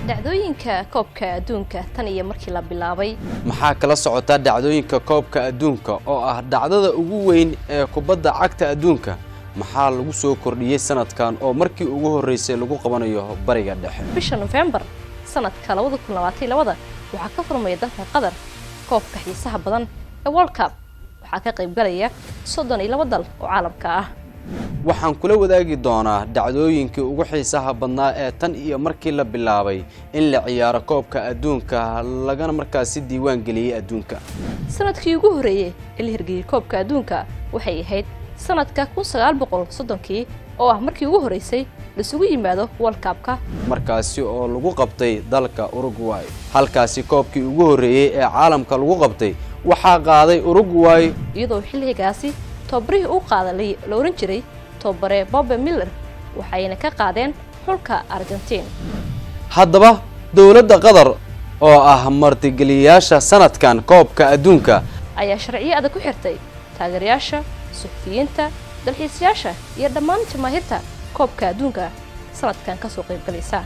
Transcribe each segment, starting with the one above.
dhacdooyinka koobka adduunka tan iyo markii la bilaabay maxaa kala socota dhacdooyinka koobka adduunka oo ah dhacdada ugu weyn ee kubadda cagta adduunka maxaa lagu soo kordhiyey sanadkan oo markii ugu horreysay lagu qabanayo bariga dhexe bisha nofembar sanadka labada kun labaatan labada waxaa ka furmaya dalka qatar koobka xiisaha badan ee world cup waxaa ka qaybgalaya soddon iyo laba dal oo caalamka ah waxaan kula wadaagi doonaa dhacdooyinkii ugu xiisaha badnaa ee tan iyo markii la bilaabay in la ciyaaro koobka adduunka lagana markaasi diiwaan geliyey adduunka sanadkii ugu horreeyey ee la hirgeliyey koobka adduunka waxay ahayd sanadka kun sagaal boqol soddonkii oo ah markii ugu horreysay laisugu yimaado world cupka markaasi oo lagu qabtay dalka uruguay halkaasi koobkii ugu horreeyey ee caalamka lagu qabtay waxaa qaaday uruguay iyadoo xilligaasi tobabarihii u qaada la ohan jiray tobabare bobe miller waxayna ka qaadeen xulka argentiin haddaba dowladda qatar oo ah martigeliyayaasha sanadkan koobka adduunka ayaa sharciyo adag ku xirtay taageerayaasha suxufiyiinta dalxiisayaasha iyo dhammaan jamaahiirta koobka adduunka sanadkan ka soo qaybgalaysa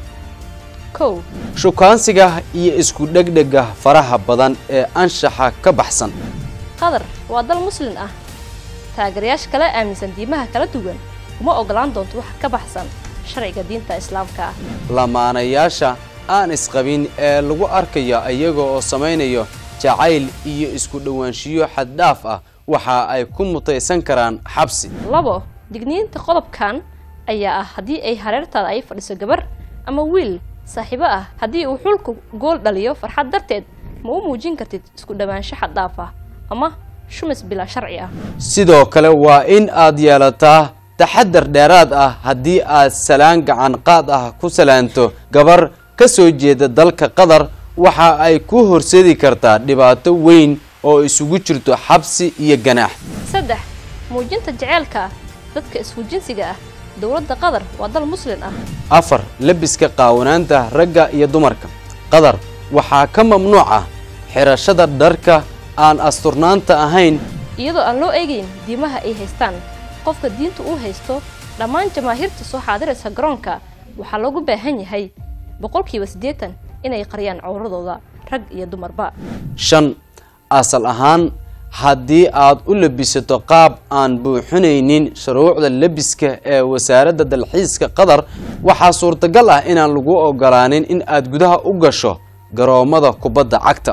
kow shukaansiga iyo isku dhegdhega faraha badan ee anshaxa ka baxsan qatar waa dal muslin ah taageerayaasha kala aaminsan diimaha kala duwan uma ogolaan doonto wax ka baxsan sharciga diinta islaamka ah lamaanayaasha aan isqabin ee lagu arkayo iyaga oo samaynayo jacayl iyo isku dhowaanshiyo xaddhaaf ah waxa ay ku mutaysan karaan xabsi labo digniinta qodobkan ayaa ah haddii ay hareertaada ay fadhiso gabar ama wiil saaxiibo ah haddii uu xulku gool dhaliyo farxad darteed ma u muujin kartid isku dhowaansho xaddhaaf ah ama shumis bilaa sharci ah sidoo kale waa in aad yeelataa taxadar dheeraad ah haddii aad salaan gacan qaad ah ku salaanto gabar ka soo jeeda dalka qatar waxa ay ku horseedi kartaa dhibaato weyn oo isugu jirto xabsi iyo ganaax saddex muujinta jeceelka dadka isku jinsiga ah dowladda qatar waa dal muslin ah afar lebiska qaawanaanta ragga iyo dumarka qatar waxaa ka mamnuuc ah xirashada dharka aan asturnaanta ahayn iyadoo aan loo eegayn diimaha ay haystaan qofka diinta uu haysto dhammaan jamaahiirta soo xaadiraysa garoonka waxaa loogu baahan yahay boqolkiiba siddeetan inay qariyaan cowradooda rag iyo dumarba shan asal ahaan haddii aad u labisato qaab aan buuxinaynin shuruucda lebiska ee wasaaradda dalxiiska qatar waxaa suurtagal ah inaan lagu ogolaanin in aad gudaha u gasho garoommada kubadda cagta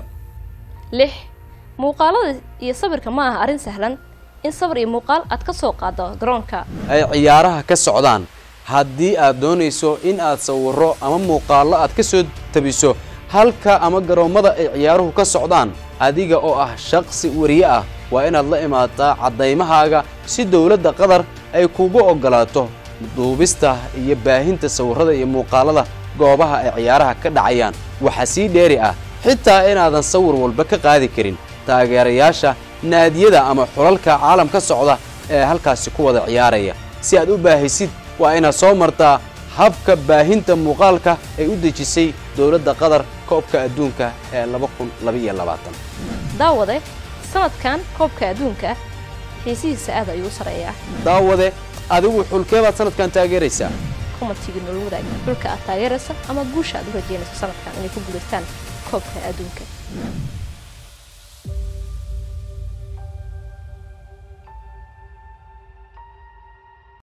lix muuqaalada iyo sawirka ma aha arrin sahlan in sawir iyo muuqaal aad ka soo qaado garoonka ay ciyaaraha ka socdaan haddii aad doonayso in aad sawiro ama muuqaallo aad ka soo tabiso halka ama garoommada ay ciyaaruhu ka socdaan adiga oo ah shaqsi wariye ah waa inaad la imaataa caddaymahaaga si dowladda qatar ay kugu oggolaato duubista iyo baahinta sawirrada iyo muuqaalada goobaha ay ciyaaraha ka dhacayaan waxaa sii dheeri ah xitaa inaadan sawir walba ka qaadi karin taageerayaasha naadiyada ama xulalka caalam ka socda ee halkaasi ku wada ciyaaraya si aad u baahisid waa inaad soo martaa habka baahinta muuqaalka ay u dejisay dowladda qatar koobka adduunka ee laba kun labaiyo labaatan daawade sanadkan koobka adduunka xiisihiisa aad ayuu u sareeyaa daawade adigu xulkee baad sanadkan taageeraysaa commentiga noola wadaag xulka aad taageeraysa ama guusha aad u rajeynayso sanadkan inay ku guulaystaan koobka adduunka